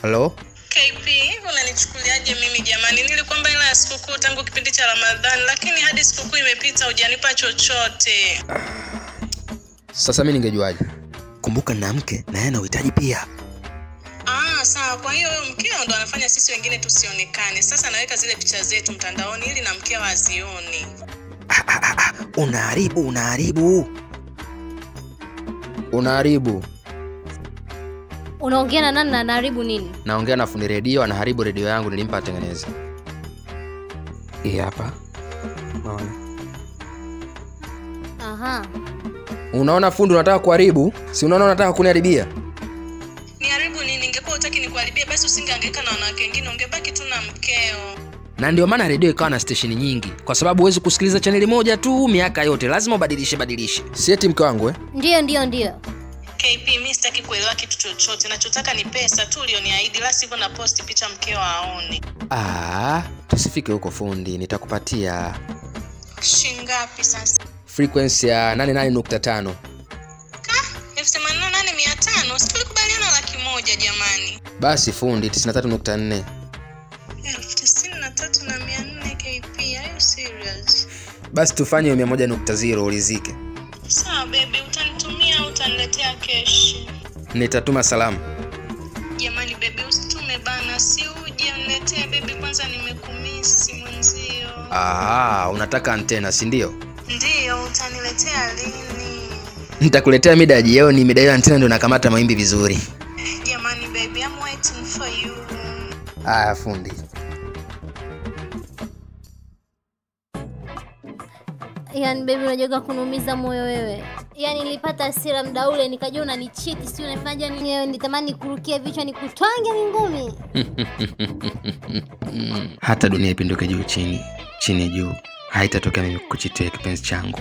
halo KP, unanichukuliaje mimi jamani? Nilikwamba ila ya sikukuu tangu kipindi cha Ramadhani, lakini hadi sikukuu imepita hujanipa chochote. sasa mi ningejuaje kumbuka na mke na yeye ana uhitaji pia Ah, sawa. Kwa hiyo huyo mkeo ndo anafanya sisi wengine tusionekane. Sasa anaweka zile picha zetu mtandaoni ili na mkeo azioni. ah, ah, ah, ah, unaharibu unaharibu unaharibu unaongea na nani na anaharibu nini naongea na fundi redio anaharibu redio yangu nilimpa atengeneze hii hapa unaona aha unaona fundi unataka kuharibu si unaona unataka kuniharibia Niharibu nini? Ingekuwa utaki nikuharibie, basi usingehangaika na wanawake wengine, ungebaki tu na mkeo. na ndio maana redio ikawa na stesheni nyingi kwa sababu huwezi kusikiliza chaneli moja tu miaka yote lazima ubadilishe badilishe sieti mke wangu eh? ndiyo ndiyo ndiyo KP, mi sitaki kuelewa kitu chochote. Nachotaka ni pesa tu ulioniahidi, la sivyo na posti picha mkeo aone. ah, tusifike huko fundi nitakupatia Shingapi sasa? frequency ya 88.5 Ka, elfu themanini na nane mia tano. Si tulikubaliana laki moja jamani. basi fundi 93.4 elfu tisini na tatu na mia nne KP, are you serious? basi tufanye hiyo 100.0 ulizike Sawa baby, utanitumia au utaniletea keshi? nitatuma salamu Jamani baby, usitume bana, si uje uniletee baby, kwanza nimekumisi mwenzio. ah, unataka antena si ndio Ndiyo, utaniletea lini? nitakuletea mida ya jioni mida hiyo antena ndio nakamata mawimbi vizuri Jamani baby, I'm waiting for you. aya fundi yaani bebi unajoga kunumiza moyo wewe yaani nilipata hasira mda ule nikajua unanichiti si unafanyaje nini wewe nitamani kurukia vichwa nikutwange mingumi hata dunia ipinduke juu chini chini juu haitatokea mimi kukuchitia kipenzi changu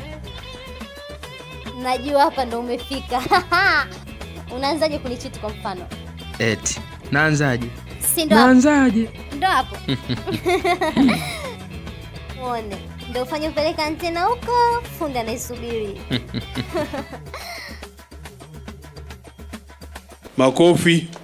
najua hapa ndo umefika unaanzaje kunichiti kwa mfano eti naanzaje si ndo hapo? naanzaje ndo hapo one ndo ufanye upeleka antena huko fundi anaisubiri Makofi.